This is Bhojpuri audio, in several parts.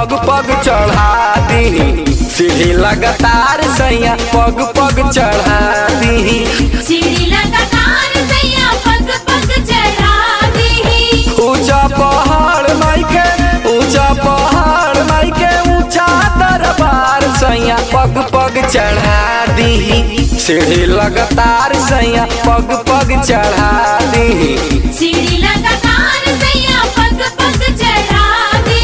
पग पग चढ़ा दी सीढ़ी लगातार सैया पग पग चढ़ा दी सीढ़ी लगातार सैया पग पग चढ़ा दी ऊंचा पहाड़ माइके ऊंचा पहाड़ माइके ऊंचा दरबार सैया पग पग चढ़ा दी सीढ़ी लगातार सैया पग पग चढ़ा दी सीढ़ी लगातार सैया पग पग चढ़ा दी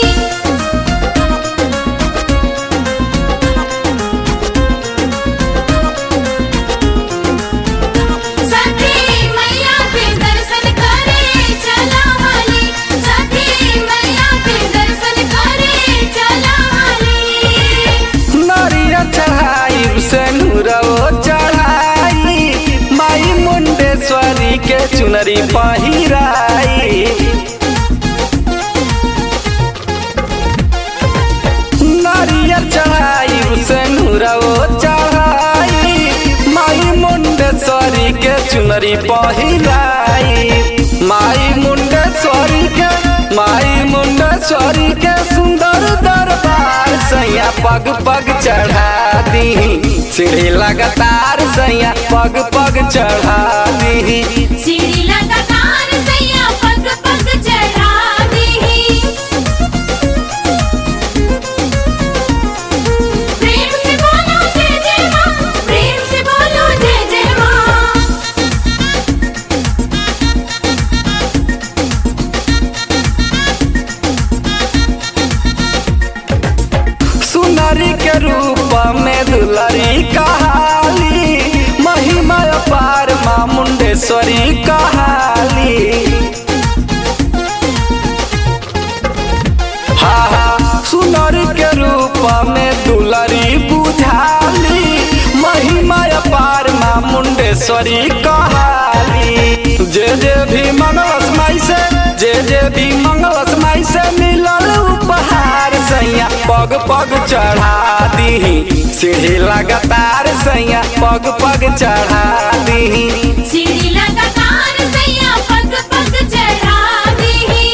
सखी मैया के दर्शन करे चला वाली सखी मैया के दर्शन करे चला वाली नरिया चढ़ाई से नूरवो चढ़ाई माई मुंडेश्वरी के चुनरी पहिराई नारियल चढ़ाई से नूरवो चढ़ाई माई मुंडेश्वरी के चुनरी पहिराई माई मुंडेश्वरी के माई मुंडेश्वरी के सुंदर दरबार सैया पग पग चढ़ा दी सीढ़ी लगातार सैया पग पग चढ़ा दी सीढ़ी लगातार सैया पग पग चढ़ा दी प्रेम से बोलो जय जय माँ प्रेम से बोलो जय जय माँ सुनरी के रूप में दुलरी कहाली महिमा पार माँ मुंडेश्वरी कहाली हा हा सुनरी के रूप में दुलरी बुझाली महिमा पार माँ मुंडेश्वरी कहाली जे जे भी मंगलस माई से जे जे भी मंगलस माई से मिलल उपहार सैया पग पग चढ़ा दी सीढ़ी लगातार सैया पग पग चढ़ा दी सीढ़ी लगातार सैया पग पग चढ़ा दी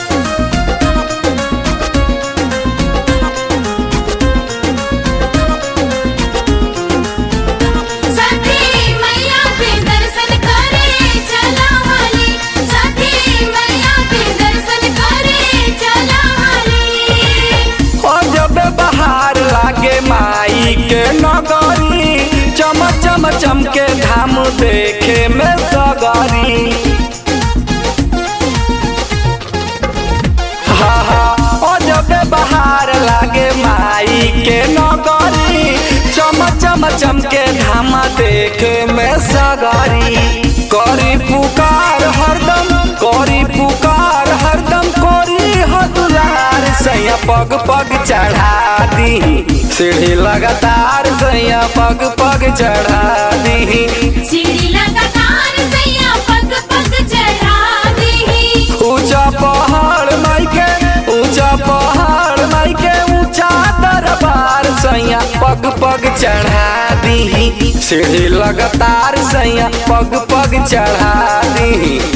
सखी मैया के दर्शन करे चला वाली सखी मैया के दर्शन करे चला वाली और जब बहार लागे माई के नगरी चम चम चमके धाम देखे में सगरी हा हा और जब बहार लागे माई के नगरी चम चम चमके धाम देखे में सगरी करी पुकार हरदम करी पुकार हरदम करी हदुलार सैया पग पग चढ़ा दी सीढ़ी लगातार सैया पग पग चढ़ा दी सीढ़ी लगातार सैया पग पग चढ़ा दी ऊंचा पहाड़ माइके ऊंचा पहाड़ माइके ऊंचा दरबार सैया पग पग चढ़ा दी सीढ़ी लगातार सैया पग पग चढ़ा दी